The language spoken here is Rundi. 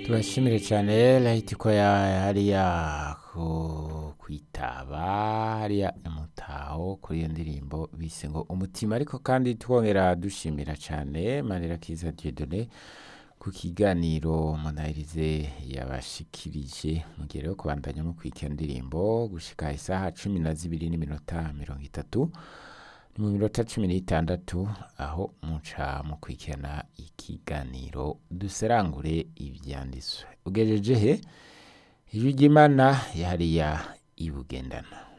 turashimire cyane Light ko ya- hariya ku kwitaba hariya imutaho kuri iyo ndirimbo bise ngo umutima ariko kandi twongera dushimira cyane Manirakiza Dieudonné ku kiganiro munahirize yabashikirije mugihe rero kubandanya mukwika ndirimbo gushika isaha cumi na zibiri n'iminota mirongo itatu ni mu minota cumi n'itandatu aho muca mukurikirana ikiganiro duserangure ivyanditswe ugejeje he ijwi ry'imana yahariya ibugendana